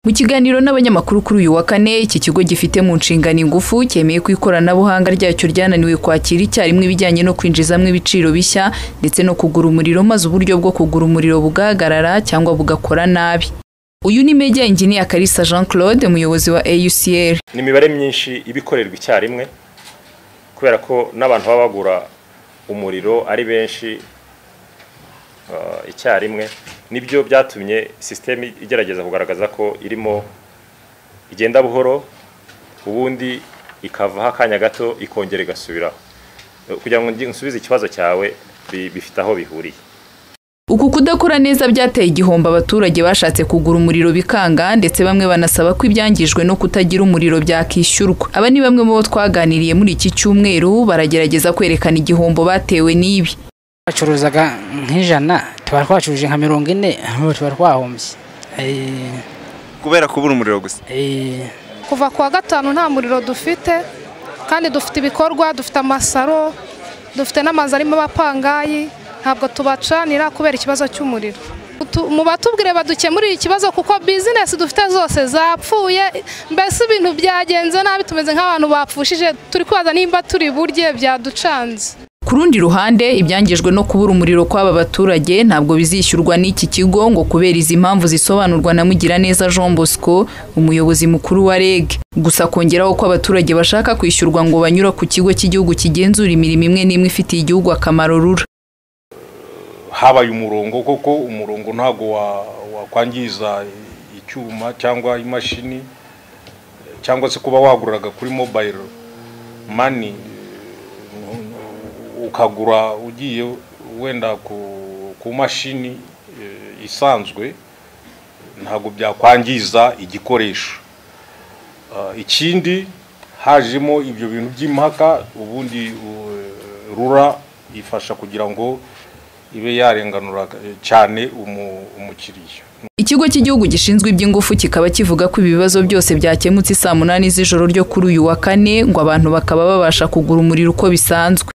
Mu kiganiro n'abanyamakuru kuri uyu wa kane iki kigo gifite mu nshingano ingufu cyemeye ko ikoranabuhanga ryacyo ryananiwe kwakira icyarimwe ibijyanye no kwinjizamo ibiciro bishya ndetse no kugura umuriro maze uburyo bwo kugura umuriro bugahagarara cyangwa bugakora nabi uyu ni media engineer Kalisa Jean Claude umuyobozi wa AUCL ni imibare myinshi iba ikorerwa icyarimwe kubera ko n'abantu baba bagura umuriro ari benshi ah, icyarimwe nibyo byatumye sisiteme igerageza kugaragaza ko irimo igenda buhoro ubundi ikavaho akanya gato ikongera igasubiraho Eh, kugira ngo ngi- nsubize ikibazo cyawe bi- bifite aho bihuriye uku kudakora neza byateye igihombo abaturage bashatse kugura umuriro bikanga ndetse bamwe banasaba ko ibyangijwe no kutagira umuriro byakishyurwa aba ni bamwe mu bo twaganiriye muri iki cyumweru baragerageza kwerekana igihombo batewe n'ibi bacuruzaga nk'ijana tuba twacuruje nka mirongo ine ubu tuba twahombye Eh, kubera kubura umuriro gusa eh, kuva ku wa gatanu nta muriro dufite kandi dufite ibikorwa dufite amasaro dufite n'amazu arimo abapangayi ntabwo tubacanira kubera ikibazo cy'umuriro Tu- mu batubwire badukemurire ikibazo kuko bizinesi dufite zose zapfuye mbese ibintu byagenze nabi tumeze nk'abantu bapfushije turi kubaza nimba turi burye byaducanze ku rundi ruhande ibyangijwe no kubura umuriro kw'aba baturage ntabwo bizishyurwa n'iki kigo ngo kubera izi mpamvu zisobanurwa na Mugiraneza Jean Bosco umuyobozi mukuru wa REG gusa kongeraho ko abaturage bashaka kwishyurwa ngo banyura ku kigo cy'igihugu kigenzura imirimo imwe n'imwe ifitiye igihugu akamaro rura habaye umurongo koko umurongo ntabwo wa- wakwangiza icyuma cyangwa imashini cyangwa se kuba waguraga kuri mobile mani ukagura ugiye wenda ku, ku mashini eh, isanzwe ntabwo byakwangiza igikoresho Ah, ikindi hajemo ibyo bintu by'impaka ubundi uh, rura ifasha kugira ngo ibe yarenganura eh, cyane umu- umukiriya Ikigo cy'igihugu gishinzwe iby'ingufu kikaba kivuga ko ibibazo byose byakemutse saa munani z'ijoro ryo kuri uyu wa kane ngo abantu bakaba babasha kugura umuriro uko bisanzwe